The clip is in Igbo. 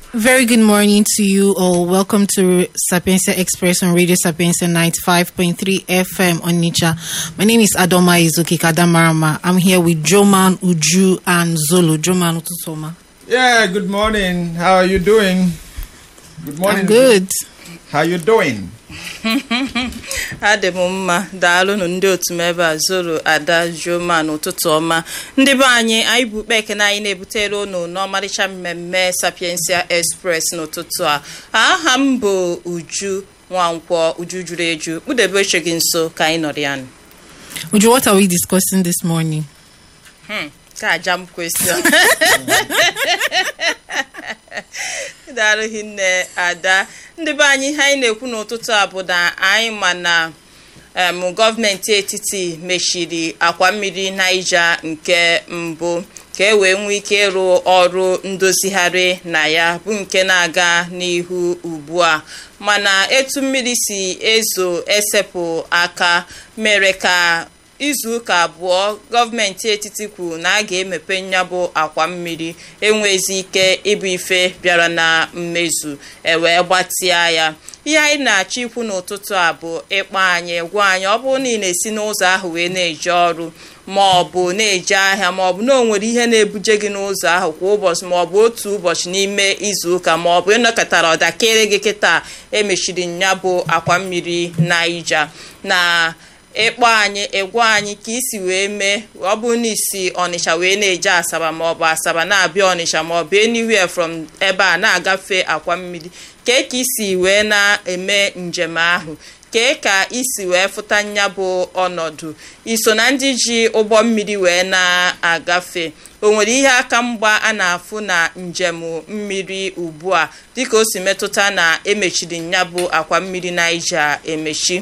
Very good morning to you all. Welcome to Sapienza Express on Radio Sapienza 95.3 FM on Nicha. My name is Adoma Izuki Kadamarama. I'm here with Joman, Uju, and Zolo. Joman Ututoma. Yeah, good morning. How are you doing? Good morning. I'm good. How you doing? adị m mma daalụnụ ndị otu m ebe a zoro ada joma n'ụtụtụ ọma ndị be anyị anyị bụ ukpe ekene anyị na-ebutere unu n'ọmarịcha mmemme sapiensia express n'ụtụtụ a aha m bụ uju nwankwọ uju juru eju kpụdebe oche gị nso ka anyị nọrọ ya nụ. Uju, what are we discussing this morning? ka aja m kwesịrị daalụ hinne ada ndị be anyị ihe anyị na-ekwu n'ụtụtụ a bụ na anyị ma na em, gọọmenti etiti mechiri akwa mmiri naija nke mbụ ka e wee nwee ike ịrụ ọrụ ndozigharị na ya bụ nke na-aga n'ihu ugbu a mana etu mmiri si ezo esepụ aka mere ka izu ụka abụọ gọọmenti etiti kwuru na a ga-emepe nyabụ akwa mmiri enwezi ike ịbụ ife bịara na mmezu ewee gbatịa ya ihe anyị na-achọ ikwu n'ụtụtụ a bụ ịkpọ anyị gwa anyị ọ bụrụ na ị na-esi n'ụzọ ahụ wee na-eje ọrụ ma ọ bụ na-eje ahịa ma ọ bụ na o nwere ihe na-ebuje gị n'ụzọ ahụ kwa ụbọchị ma ọ bụ otu ụbọchị n'ime izu ụka ma ọ bụ ịnọkọtara ọdakịrị gị kịta emechiri nya bụ akwa mmiri naija na ịkpọ anyị ịgwa anyị ka isi wee mee ọ bụrụ na isi ọnịcha wee na-eje asaba maọbụ asaba na-abịa ọnịcha maọbụ anywhere from ebe a na-agafe akwa mmiri kee ka isi wee na-eme njem ahụ kee ka isi wee fụta nya bụ ọnọdụ iso na ndị ji ụgbọ mmiri wee na-agafe o nwere ihe aka mgba a na-afụ na njem mmiri ugbu a dịka o si metụta na emechiri nya bụ akwa mmiri naija emechi